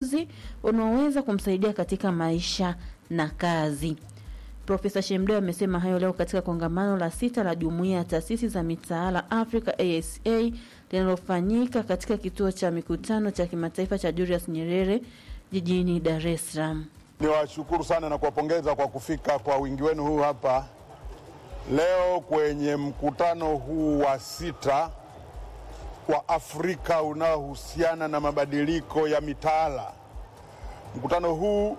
ujuzi unaoweza kumsaidia katika maisha na kazi. Profesa Shemdeo amesema hayo leo katika kongamano la sita la jumuiya ya taasisi za mitaala Africa ASA linalofanyika katika kituo cha mikutano cha kimataifa cha Julius Nyerere jijini Dar es Salaam. Niwashukuru sana na kuwapongeza kwa kufika kwa wingi wenu huu hapa leo kwenye mkutano huu wa sita wa Afrika unaohusiana na mabadiliko ya mitaala. Mkutano huu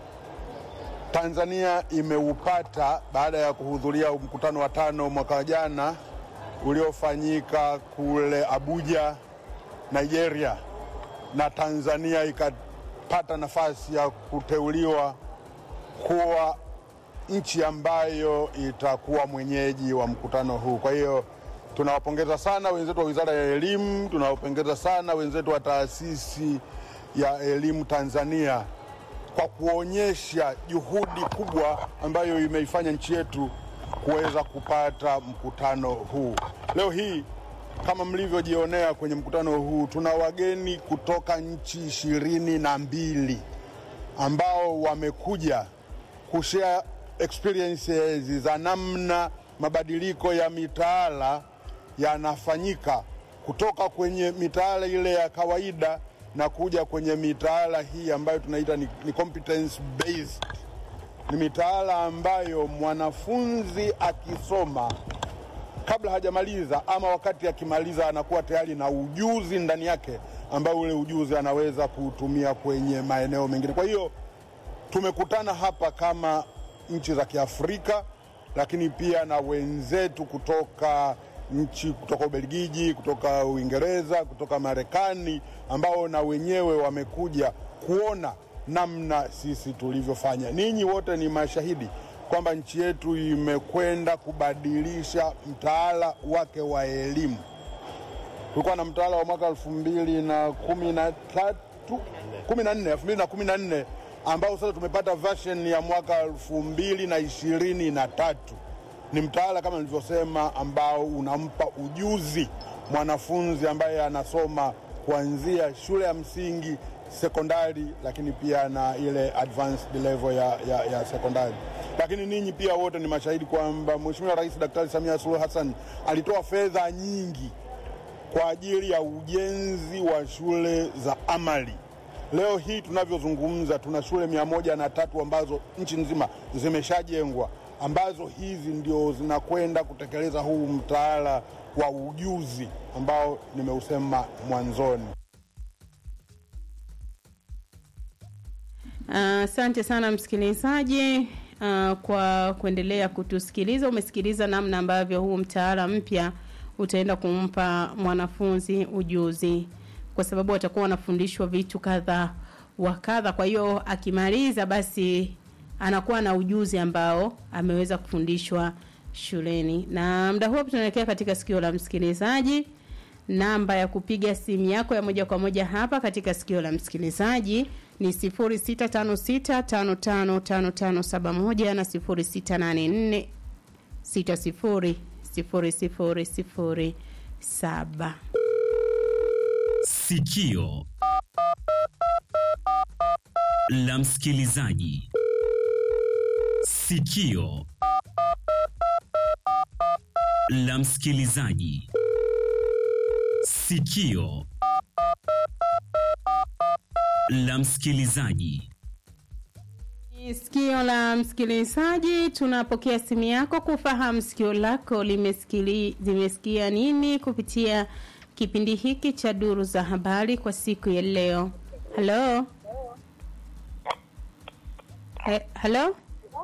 Tanzania imeupata baada ya kuhudhuria mkutano wa tano mwaka jana uliofanyika kule Abuja, Nigeria, na Tanzania ikapata nafasi ya kuteuliwa kuwa nchi ambayo itakuwa mwenyeji wa mkutano huu. Kwa hiyo tunawapongeza sana wenzetu wa Wizara ya Elimu, tunawapongeza sana wenzetu wa Taasisi ya Elimu Tanzania kwa kuonyesha juhudi kubwa ambayo imeifanya nchi yetu kuweza kupata mkutano huu. Leo hii kama mlivyojionea kwenye mkutano huu, tuna wageni kutoka nchi ishirini na mbili ambao wamekuja kushare experiences za namna mabadiliko ya mitaala yanafanyika kutoka kwenye mitaala ile ya kawaida na kuja kwenye mitaala hii ambayo tunaita ni, ni competence based. Ni mitaala ambayo mwanafunzi akisoma kabla hajamaliza ama wakati akimaliza anakuwa tayari na ujuzi ndani yake ambao ule ujuzi anaweza kuutumia kwenye maeneo mengine. Kwa hiyo tumekutana hapa kama nchi za Kiafrika, lakini pia na wenzetu kutoka nchi kutoka Ubelgiji, kutoka Uingereza, kutoka Marekani ambao na wenyewe wamekuja kuona namna sisi tulivyofanya. Ninyi wote ni mashahidi kwamba nchi yetu imekwenda kubadilisha mtaala wake wa elimu. Kulikuwa na mtaala wa mwaka elfu mbili na kumi na tatu kumi na nne elfu mbili na kumi na nne ambao sasa tumepata version ya mwaka elfu mbili na ishirini na tatu ni mtaala kama nilivyosema, ambao unampa ujuzi mwanafunzi ambaye anasoma kuanzia shule ya msingi, sekondari, lakini pia na ile advanced level ya, ya, ya sekondari. Lakini ninyi pia wote ni mashahidi kwamba Mheshimiwa Rais Daktari Samia Suluhu Hassan alitoa fedha nyingi kwa ajili ya ujenzi wa shule za amali. Leo hii tunavyozungumza, tuna shule mia moja na tatu ambazo nchi nzima zimeshajengwa ambazo hizi ndio zinakwenda kutekeleza huu mtaala wa ujuzi ambao nimeusema mwanzoni. Asante uh, sana msikilizaji uh, kwa kuendelea kutusikiliza. Umesikiliza namna ambavyo huu mtaala mpya utaenda kumpa mwanafunzi ujuzi, kwa sababu watakuwa wanafundishwa vitu kadha wa kadha. Kwa hiyo akimaliza basi anakuwa na ujuzi ambao ameweza kufundishwa shuleni. Na muda huo tunaelekea katika sikio la msikilizaji. Namba ya kupiga simu yako ya moja kwa moja hapa katika sikio la msikilizaji ni 0656555571 na 0684600007. Sikio la msikilizaji. Sikio la msikilizaji. Sikio la msikilizaji. Sikio la msikilizaji, tunapokea simu yako kufahamu sikio lako limesikili limesikia nini kupitia kipindi hiki cha duru za habari kwa siku ya leo. Halo, He, halo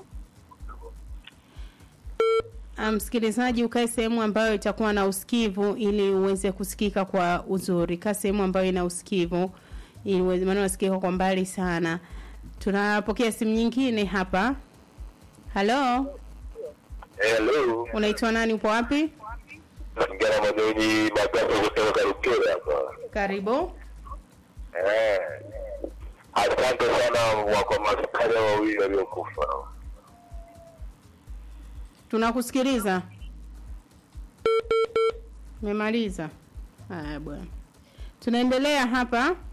msikilizaji, um, ukae sehemu ambayo itakuwa na usikivu ili uweze kusikika kwa uzuri. Kaa sehemu ambayo ina usikivu ili uweze, maana unasikika kwa mbali sana. Tunapokea simu nyingine hapa. Halo, Hello. unaitwa nani? Upo wapi? Naongea na Madoni Magaso kutoka Rukera hapa. Karibu. Eh. Asante sana wako maskari wawili waliokufa. Tunakusikiliza. Umemaliza? Haya bwana. Tunaendelea hapa